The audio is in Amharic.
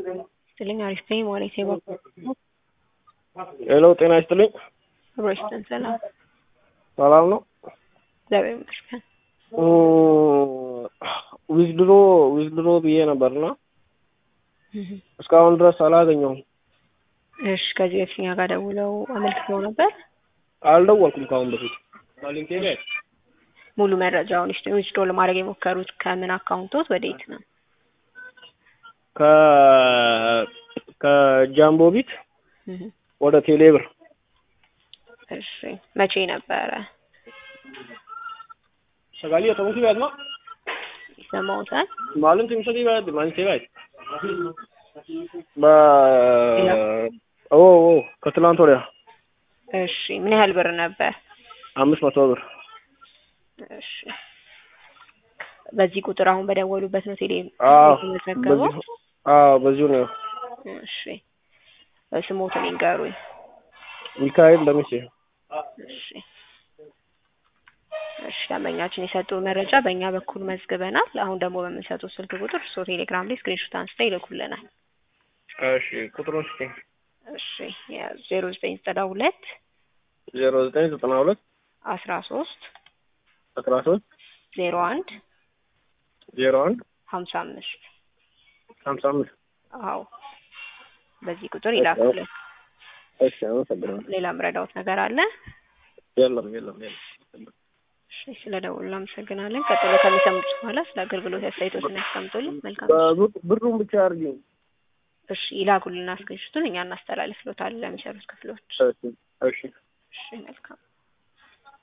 ይስጥልኝ አሪፍ ነኝ ማለት ነው። ሄሎ ጤና ይስጥልኝ። አብሮ ይስጥልን ሰላም ሰላም ነው። እግዚአብሔር ይመስገን። ዊዝድሮ ዊዝድሮ ብዬ ነበርና እስካሁን ድረስ አላገኘሁም። እሺ ከዚህ በፊት እኛ ጋር ደውለው አመልክተው ነበር። አልደወልኩም ከአሁን በፊት ማሊንኬ ላይ ሙሉ መረጃውን ይስጡ። ዊዝድሮ ለማድረግ የሞከሩት ከምን አካውንቶት ወዴት ነው? ከ ከጃምቦ ቢት ወደ ቴሌብር እሺ መቼ ነበረ? ሰጋሊ የተሙሲ ቢያት ነው ይሰማዎታል? ማለም ትምሰቲ ቢያት ማንሴ ቢያት በ ኦ ኦ ከትላንት ወዲያ እሺ ምን ያህል ብር ነበር? አምስት መቶ ብር እሺ በዚህ ቁጥር አሁን በደወሉበት ነው ቴሌ አዎ የተመዘገበው? በዚሁ አዎ በዚሁ ነው። እሺ ስሞትን ይንገሩኝ። ሚካኤል ለሚሴ እሺ እሺ ደንበኛችን የሰጡ መረጃ በእኛ በኩል መዝግበናል። አሁን ደግሞ በምንሰጡት ስልክ ቁጥር እርስዎ ቴሌግራም ላይ ስክሪንሾት አንስተው ይልኩልናል። እሺ ቁጥሩን ስጪኝ። እሺ ዜሮ ዘጠኝ ዘጠና ሁለት ዜሮ ዘጠኝ ዘጠና ሁለት አስራ ሶስት አስራ ሶስት ዜሮ አንድ ዜሮ አንድ ሀምሳ አምስት ሀምሳ አምስት አዎ በዚህ ቁጥር ይላኩልን። እሺ አመሰግናለሁ። ሌላ ምረዳውት ነገር አለ? የለም የለም የለም። እሺ ስለ ደውሉ አመሰግናለን። ቀጥሎ ከሚሰሙት በኋላ ስለ አገልግሎት አስተያየቶችን ያስቀምጡልን። መልካም በብር- ብሩን ብቻ አድርጊኝ። እሺ ይላኩልና ስክሪንሾቱን እኛ እናስተላልፍሎታለን ለሚሰሩት ክፍሎች። እሺ እሺ እሺ መልካም